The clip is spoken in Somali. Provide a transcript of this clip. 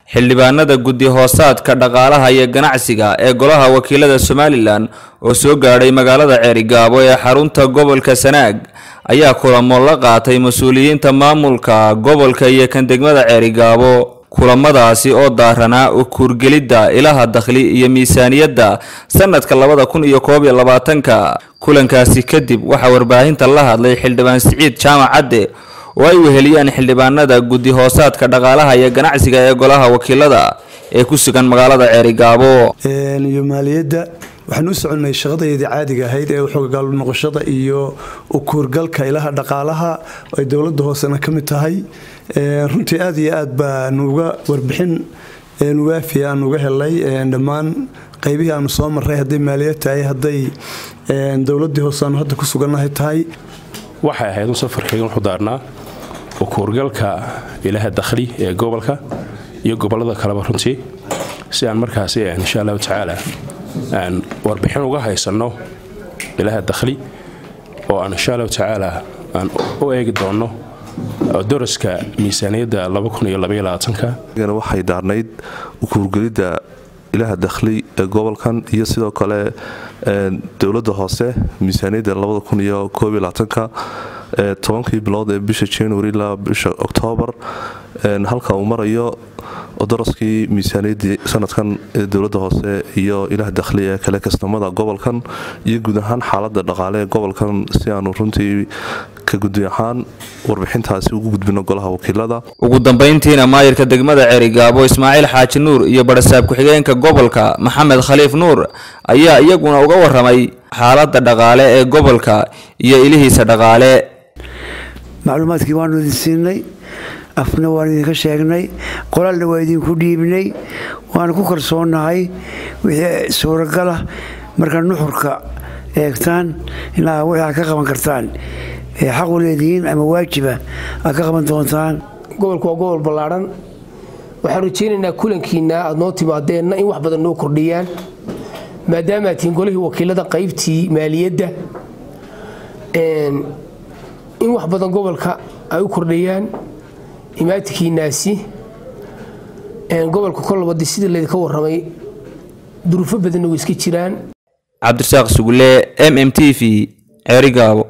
xildhibaanada guddi hoosaadka dhaqaalaha iyo ganacsiga ee golaha wakiilada somalilan oo soo gaadhay magaalada ceerigaabo ee xarunta gobolka sanaag ayaa kulamo la qaatay mas-uuliyiinta maamulka gobolka iyo kan degmada ceerigaabo kulamadaasi oo daaranaa ukuurgelidda ilaha dakhli iyo miisaaniyadda sanadka labada kun iyo koob iyo labaatanka kulankaasi kadib waxaa warbaahinta la hadlay xildhibaan siciid jaamac cadde oo ay weheliyaan xildhibaanada guddi hoosaadka dhaqaalaha iyo ganacsiga ee golaha wakiilada ee ku sugan magaalada ceerigaabo iyo maaliyadda waxaan u soconnay shaqadeedii caadiga ahayd ee xogagaal noqoshada iyo ukuurgalka ilaha dhaqaalaha ay dowladda hoosena ka mid tahay runtii aad iyo aad baanuga warbixin nuwaafi aan uga helay dhammaan qaybihii aanu soo marray hadday maaliyad tahay hadday dowladii hoose aanu hadda ku sugannahay tahay waxay ahayd un safarkayga wuxuu daarnaa ukuurgalka ilaha dakhli ee gobolka iyo gobollada kaleba runtii si aan markaasi insha allahu tacaala aan warbixin uga haysanno ilaha dakhli oo aan insha allahu tacaala aan u eegi doonno daraska miisaaniyadda waxay daarnayd ukuurgelidda ilaha dakhli ee gobolkan iyo sidoo kale dowladda hoose miisaaniyadda tobankii bilood ee bisha january ilaa bisha oktoobar halka uu marayo daraskii miisaaniyaddii sanadkan ee dowladda hoose iyo ilaha dakhli ee kale kastamada gobolkan iyo guud ahaan xaalada dhaqaale ee gobolkan si aanu runtii ka gudi ahaan warbixintaasi ugu gudbino golaha wakiilada ugu dambayntiina maayirka degmada ceerigaabo ismaaciil xaaji nuur iyo barasaab ku-xigeenka gobolka maxamed khaliif nuur ayaa iyaguna uga waramay xaalada dhaqaale ee gobolka iyo ilihiisa dhaqaale macluumaadkii waanu idin siinay afna waan idinka sheegnay qoraalna waa idinku dhiibnay waanu ku kalsoonahay wixii suuragala markaa nuxurka eegtaan ilaa wixii aad ka qaban kartaan ee xaqu leedihiin ama waajiba aad ka qaban doontaan gobolku waa gobol ballaadhan waxaan rajaynaynaa kulankiina aad noo timaadeenna in wax badan noo kordhiyaan maadaama tihiin golihii wakiilada qaybtii maaliyadda in wax badan gobolka ay u kordhayaan imaatinkiinaasi gobolka kolabadi sidii laydinka waramay duruufo badanna way iska jiraan cabdirasaaq sugulle m m t v ceerigaabo